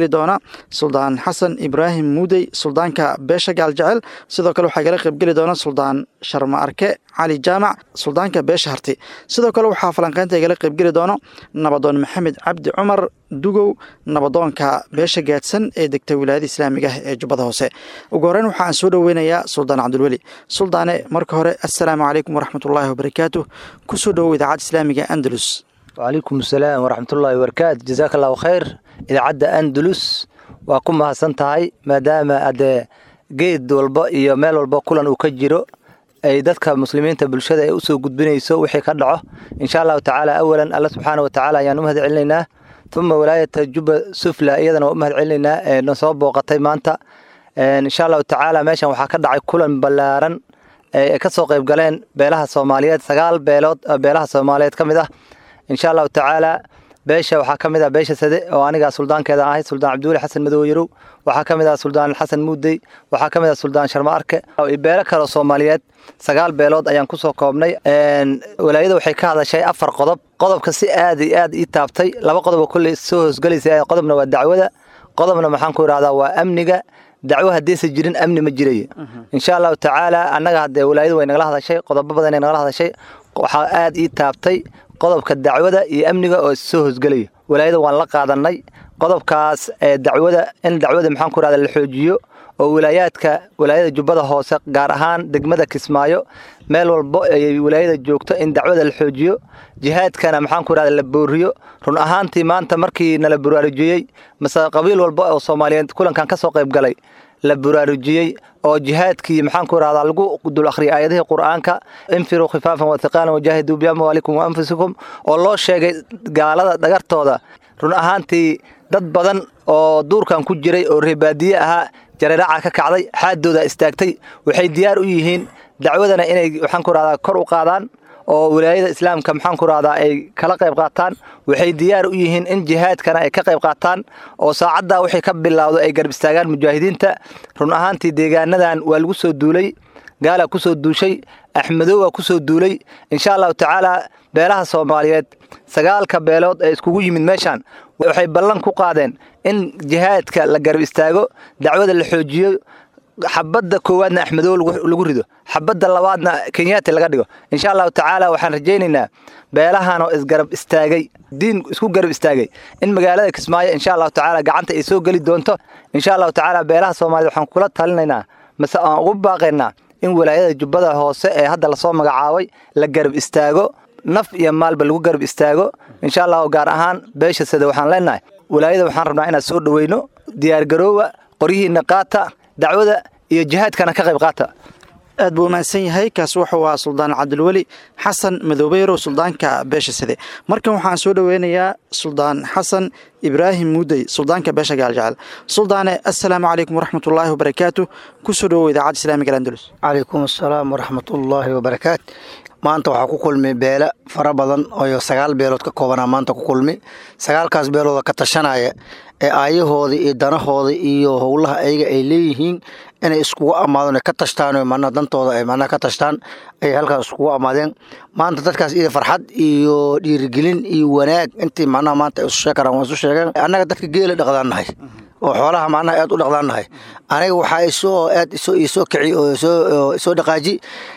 qaybgeli doona suldaan xasan ibraahim muudey suldaanka beesha gaaljecel sidoo kale waxaa igala qaybgeli doona suldaan sharma arke cali jaamac suldaanka beesha harti sidoo kale waxaa falanqeynta igala qaybgeli doono nabadoon maxamed cabdi cumar dugow nabadoonka beesha gaadsan ee degta wilaayada islaamiga ah ee jubbada hoose ugu horeyn waxaan soo dhoweynayaa suldaan cabdulweli suldaane marka hore assalaamu calaykum waraxmatullaahi wabarakaatu kusoo dhowow idaacadda islaamiga andalus wacalaykum asalaam waraxmatullaahi wabarakaatu jazaaka allahu khayr idaacadda andalus waa ku mahadsan tahay maadaama adee geed walba iyo meel walba kulan uu ka jiro ay dadka muslimiinta bulshada ay usoo gudbinayso wixii ka dhaco insha allahu tacaala awalan alla subxaana wa tacaala ayaan u mahad celinaynaa uma walaayata juba sufla iyadana waa u mahad celinaynaa ee na soo booqatay maanta insha allahu tacaala meeshan waxaa ka dhacay kulan ballaaran ay ka soo qayb galeen beelaha soomaaliyeed sagaal beelood beelaha soomaaliyeed ka mid ah insha allahu tacaala beesha waxaa ka mid ah beesha sade oo aniga suldaankeeda ahay suldaan cabdiweli xasan madow yarow waxaa ka mid ah suldaan xasan muudey waxaa ka mid ah suldaan sharma arke beelo kaleo soomaaliyeed sagaal beelood ayaan kusoo koobnay walaayada waxay ka hadashay afar qodob qodobka si aad iyo aad ii taabtay laba qodob oo kolley soo hoosgelaysa qodobna waa dacwada qodobna maxaan ku idhahdaa waa amniga dacwo haddaysan jirin amni ma jirayo insha allahu tacaala annaga haddee walaayada way nagala hadashay qodobo badan ay nagala hadashay waxaa aad ii taabtay qodobka dacwada iyo amniga oo soo hoosgelaya walaayada waan la qaadanay qodobkaas ee dacwada in dacwada maxaan ku rahda la xoojiyo oo wilaayaadka walaayada jubbada hoose gaar ahaan degmada kismaayo meel walbo ay walaayada joogto in dacwada la xoojiyo jihaadkana maxaan ku rahda la booriyo run ahaantii maanta markii nala buraarujiyey mase qabiil walba oo soomaaliyeed kulankan ka soo qayb galay la buraarujiyey oo jihaadkii maxaan ku rahdaa lagu dul akhriyay aayadihii qur'aanka infiruu khifaafan wathiqaalan wajaahiduu biamwaalikum wa anfusikum oo loo sheegay gaalada dhagartooda run ahaantii dad badan oo duurkan ku jiray oo reebaadiye ahaa jareeraca ka kacday xaaddooda istaagtay waxay diyaar u yihiin dacwadana inay maxaan ku rahdaa kor u qaadaan oo wilaayada islaamka maxaan ku rahdaa ay kala qayb qaataan waxay diyaar u yihiin in jihaadkana ay ka qayb qaataan oo saacaddaa wixii ka bilowdo ay garab istaagaan mujaahidiinta run ahaantii deegaanadan waa lagu soo duulay gaalaa ku soo duushay axmedow waa ku soo duulay insha allahu tacaala beelaha soomaaliyeed sagaalka beelood ee iskugu yimid meeshaan waxay ballan ku qaadeen in jihaadka la garab istaago dacwada la xoojiyo xabadda koowaadna axmedow lagu rido xabadda labaadna kenyaati laga dhigo insha allahu tacaala waxaan rajaynaynaa beelahan oo isgarab istaagay diin isku garab istaagay in magaalada kismaayo insha allahu tacaala gacanta ay soo geli doonto insha allahu tacaala beelaha soomaaliyed waxaan kula talinaynaa mase aan ugu baaqaynaa in walaayada jubbada hoose ee hadda lasoo magacaabay la garab istaago naf iyo maalba lagu garab istaago insha allahu gaar ahaan beesha sida waxaan leenahay walaayada waxaan rabnaa inaan soo dhoweyno diyaargaroowa qoryihiina qaata dacwada iyo jihaadkana ka qayb qaata aad buu umahadsan yahay kaas wuxuu ahaa suldaan cabdilweli xasan madoobeerow suldaanka beesha side markan waxaan soo dhoweynayaa suldaan xasan ibraahim muudey suldaanka beesha gaaljecel suldaane assalaamu calaykum waraxmatullaahi wabarakaatu kusoo dhowow idaacadda islaamiga andalus calaykum assalaam waraxmatullaahi wabarakaat maanta waxaa ku kulmi beele fara badan oo sagaal beelood ka koobanaa maanta ku kulmi sagaalkaas beelooda ka tashanaya ee aayahooda iyo danahooda iyo howlaha ayaga ay leeyihiin inay iskugu ammaadeen ka tashtaan manaa dantooda ay manaa ka tashtaan ayay halkaas iskugu ammaadeen maanta dadkaas ida farxad iyo dhiirigelin iyo wanaag intii macnaha maanta ay isu sheeg karaan waa isu sheegeen annaga dadka geela dhaqdaan nahay oo xoolaha macnaha aad u dhaqdaan nahay aniga waxaa isoo aad isoo isoo kici oo isoo isoo dhaqaaji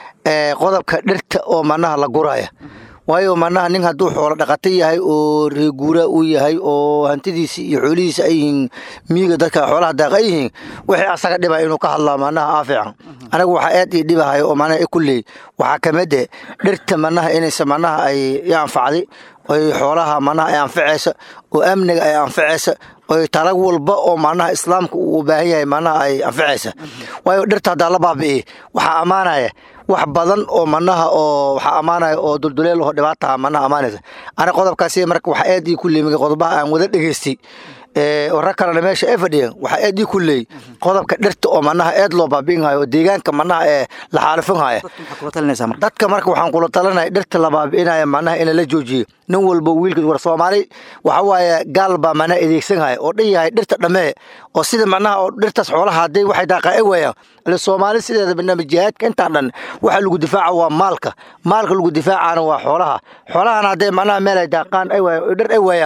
qodobka dhirta oo manaha la guraya waayo manaha nin hadduu xoolo dhaqato yahay oo reeguura uu yahay oo hantidiisi iyo xoolihiisa ay yihiin miyiga dadka xoolaha daaq ay yihiin wixii asaga dhiba inuu ka hadlaa manaha aafican anaga waxaa aad ii dhibahay oo manaha kulley waxaa kamide dhirta manaha inaysa manaha ay i anfacday oy xoolaha manaha ay anfacaysa oo amniga ay anfacaysa oy talag walba oo manaha islaamka uu u baahan yahay manaha ay anfacaysa waayo dhirta haddaa la baabi'i waxaa ammaanaya wax badan oo manaha oo waxaa ammaanaya oo dulduleel oo dhibaataha manaha ammaanaysa aniga qodobkaasi marka waxaa aad ii ku leemigay qodobaha aan wada dhegaystay rag kalena meesha ay fadhiyeen waxaa aad ii ku leeyay qodobka dhirta oo manaha aad loo baabi'inhayo oo deegaanka manaha ee la xaalifinhaya dadka marka waxaan kula talinaya dhirta la baabi'inaya manaha in la joojiyo nin walba wiilkiis war soomaali waxa waaye gaal baa manaha adeegsanhaya oo dhan yahay dhirta dhammee oo sida manaha oo dhirtaas xoolaha hadday waxay daaqaa ay waayaan ile soomaali sideeda barnaamij jihaadka intaan dhan waxa lagu difaaca waa maalka maalka lagu difaacana waa xoolaha xoolahana hadday manaha meel ay daaqaan ay waayaan dhir ay waayaan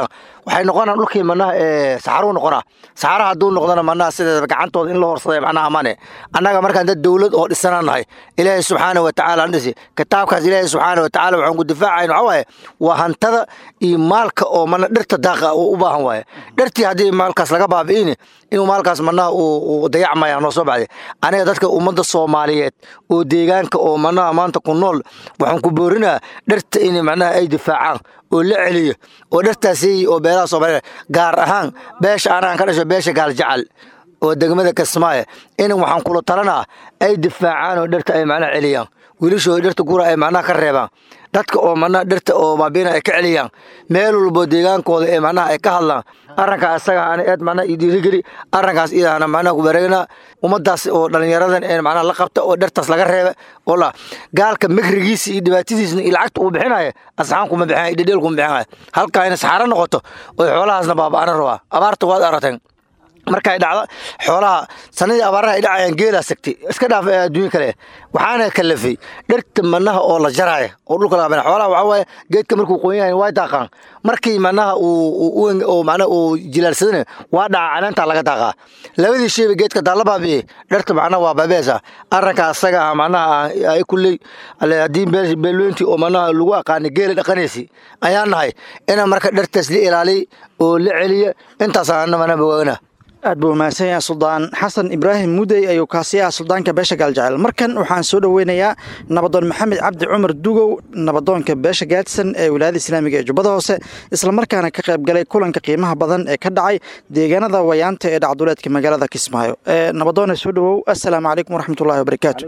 waxay noqonaan dhulkii manaha ee saxaruu noqonaa saxara hadduu noqdona manaha sideedaba gacantooda in la horsaday macnaha amane annaga markaan dad dowlad oo dhisanaan nahay ilaahay subxaana wa tacaala aan dhisi kitaabkaas ilaahay subxaana wa tacaala waxaan ku difaacayn waxaa waaye waa hantada iyo maalka oo mana dhirta daaqa uu u baahan waaye dhirtii haddii maalkaas laga baabi'ini inuu maalkaas manaha uu dayacmaya noo soo baxday aniga dadka ummadda soomaaliyeed oo deegaanka oo manaha maanta ku nool waxaan ku boorinaa dhirta in macnaha ay difaacaan oo la celiyo oo dhirtaasi oo beelaha soomaaliyeed gaar ahaan beesha anaan ka dhasho beesha gaaljacal oo degmada kasmaaye in waxaan kula talanaa ay difaacaan oo dhirta ay macnaha celiyaan wiilashooda dhirta gura ay macnaha ka reebaan dadka oo macnaha dhirta oo baabiina ay ka celiyaan meel walbo deegaankooda ee macnaha ay ka hadlaan arrinkaa isaga ana eed macnaha iyo dhiirigeli arrinkaas idaana macnaha ku wareegnaa ummadaas oo dhallinyaradan ee macnaha la qabta oo dhirtaas laga reeba oo la gaalka mikrigiisa iyo dhibaatadiisna iyo lacagta uu bixinaya asxaan kuma bixinaya iyo dhedheel kuma bixinaya halkaa inay saxaaro noqoto oo xoolahaasna baaba'ana rabaa abaarta waad arateen markay dhacdo xoolaha sanadii abaaraha ay dhacayaan geelaa sagtay iska dhaaf adduunyo kale waxaana kalafay dhirta manaha oo la jaraya oo dhulka laga xoolaha waxaa waaye geedka markuu qoon yahay way daaqaan markii manaha uu macnaha uu jilaalsadana waa dhaca caleenta laga daaqaa labadii shayba geedka daalla baabiye dhirta macnaha waa baabeesa arrinka asaga ah macnaha ay kulley haddii beelweyntii oo manaha lagu aqaanay geela dhaqanaysi ayaan nahay ina marka dhirtaas la ilaaliy oo la celiya intaasaan mana bogaagna aad buu mahadsan yahay suldaan xasan ibraahim mudey ayuu kaasi ah suldaanka beesha gaaljecel markan waxaan soo dhoweynayaa nabadoon maxamed cabdi cumar dugow nabadoonka beesha gaadsan ee wilaayada islaamiga ee jubbada hoose islamarkaana ka qayb galay kulanka qiimaha badan ee ka dhacay deegaanada wayaanta ee dhacduleedka magaalada kismaayo nabadoone soo dhowow assalaamu calaykum waraxmatullahi wabarakaatu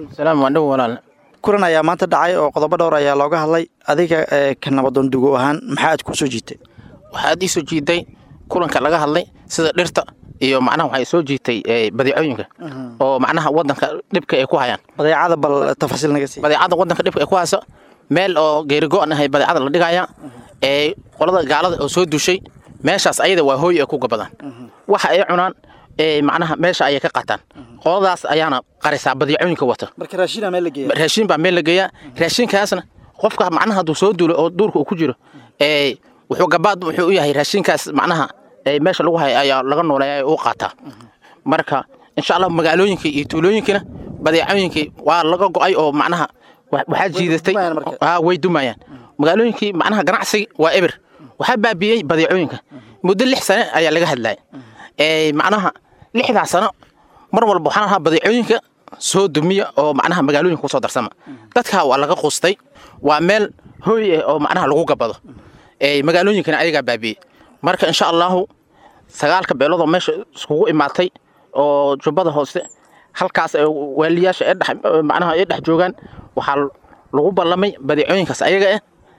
kulan ayaa maanta dhacay oo qodobo dhowr ayaa looga hadlay adiga ka nabadoon dugow ahaan maxaa aad ku soo jiitay waxaad ii soo jiiday kulanka laga hadlay sida dhirta iyo macnaha waxay soo jiitay badeecooyinka oo macnaha wadanka dhibka ay ku hayaan badeecada bal tafasiil naga sii badeecada wadanka dhibka ay ku hayso meel oo geerigo-an ahay badeecada la dhigaya ee qolada gaalada oo soo dushay meeshaas ayada waa hooy ay ku gabadaan waxa ay cunaan ee macnaha meesha ayay ka qataan qoladaas ayaana qarisaa badeecooyinka wata marka raashin meel la geeya raashin baa meel la geeyaa raashinkaasna qofka macnaha hadduu soo duulo oo duurka uu ku jiro ee wuxuu gabaad wuxuu u yahay raashinkaas macnaha meesha lagu hay ayaa laga nooleeya u qaataa marka insha allah magaalooyinkii iyo tuulooyinkina badeecooyinkii waa laga go'ay oo macnaha waxaa jiidatay way dumayaan magaalooyinkii macnaha ganacsiga waa eber waxaa baabiiyey badeecooyinka muddo lix sane ayaa laga hadlaya macnaha lixdaas sano mar walba waxaan ahaa badeecooyinka soo dumiya oo macnaha magaalooyinka kusoo darsama dadka waa laga qustay waa meel hooy ah oo macnaha lagu gabado magaalooyinkana ayagaa baabiiyey marka insha allahu sagaalka beeloodoo meesha iskugu imaatay oo jubbada hoose halkaas waaliyaasha manaha ay dhex joogaan waxaa lagu ballamay badeecooyinkaas ayaga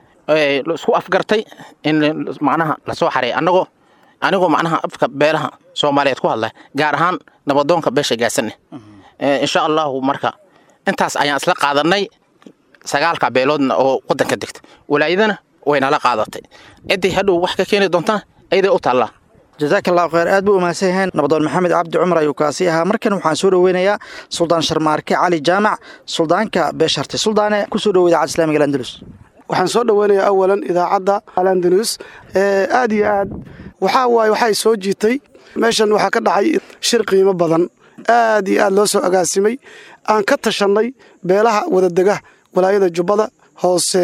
ah isku afgartay in macnaha lasoo xareey annagoo anigoo macnaha afka beelaha soomaaliyeed ku hadla gaar ahaan nabadoonka beesha gaasane insha allahu marka intaas ayaan isla qaadanay sagaalka beeloodna oo wadanka degta walaayadana waynala qaadatay ciddii hadhow wax ka keeni doontana ayaday u taallaa jazaaka allahu khayr aad buu umahadsan yahayn nabadoon maxamed cabdi cumar ayuu kaasi ahaa markan waxaan soo dhoweynayaa suldaan sharmaarke cali jaamac suldaanka beesharti suldaane kusoo dhowo idaacadda islamiga alandalus waxaan soo dhoweynayaa awalan idaacadda alandalus aad iyo aad waxaa waaye waxay soo jiitay meeshan waxaa ka dhacay shir qiimo badan aad iyo aad loo soo agaasimay aan ka tashannay beelaha wadadega walaayada jubbada hoose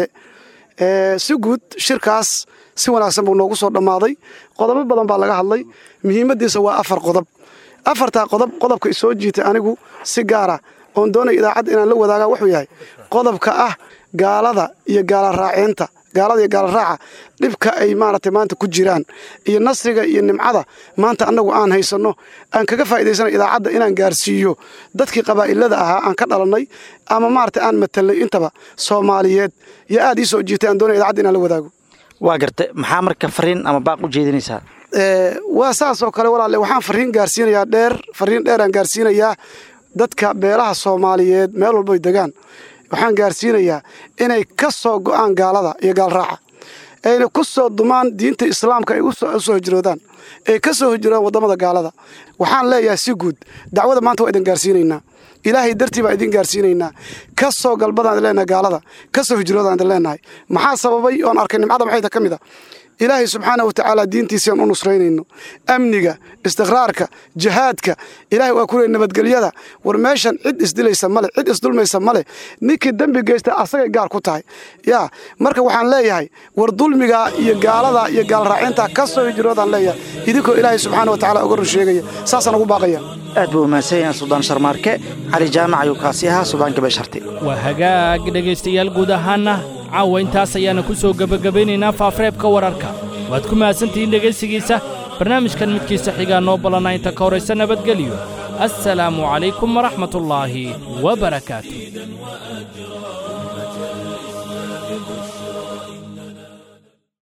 si guud shirkaas si wanaagsan buu noogu soo dhammaaday qodobo badan baa laga hadlay muhiimaddiisa waa afar qodob afartaa qodob qodobka isoo jiitay anigu si gaara oon doonaya idaacadda inaan la wadaagaa wuxuu yahay qodobka ah gaalada iyo gaala raaceenta gaalada iyo gaala raaca dhibka ay maaragtay maanta ku jiraan iyo nasriga iyo nimcada maanta annagu aan haysanno aan kaga faa'idaysana idaacadda inaan gaarsiiyo dadkii qabaa'ilada ahaa aan ka dhalannay ama maaragtay aan matalnay intaba soomaaliyeed iyo aad ii soo jiitay aan doonaya idaacadda inaan la wadaago waa garta maxaa marka fariin ama baaq u jeedinaysaa waa saas oo kale walaalle waxaan fariin gaarsiinayaa dheer fariin dheeraan gaarsiinayaa dadka beelaha soomaaliyeed meel walboy degaan waxaan gaarsiinayaa inay ka soo go'aan gaalada iyo gaalraaca ayna ku soo dumaan diinta islaamka ay u soo hijroodaan ay ka soo hijroodaan waddamada gaalada waxaan leeyahay si guud dacwada maanta waa idin gaarsiinaynaa ilaahay dartii baa idin gaarsiinaynaa ka soo galbadaan idin leenahay gaalada ka soo hijroodaan idin leenahay maxaa sababay oon arkay nimcada maxayta ka mid a ilaahay subxaana wa tacaala diintiisaan u nusraynayno amniga istiqraarka jihaadka ilahay waa ku leey nabadgelyada war meeshan cid isdilaysa male cid isdulmaysa male ninkii dembi geysta asagay gaar ku tahay yaa marka waxaan leeyahay war dulmiga iyo gaalada iyo gaalraacinta ka soo hijroodaan leeyahay idinkoo ilaahay subxaana wa tacaala uga run sheegaya saasaan ugu baaqaya aad buu umahadsan yahay suldaan sharmaarke cali jaamac ayuu kaasi ahaa suldaan gabasharti waa hagaag dhegaystayaal guud ahaanna caawa intaas ayaana ku soo gebagabaynaynaa faafareebka wararka waad ku mahadsantihiin dhegaysigiisa barnaamijkan midkiisa xigaa noo ballanna inta ka horaysa nabadgelyo assalaamu calaykum waraxmatullaahi wa barakaatu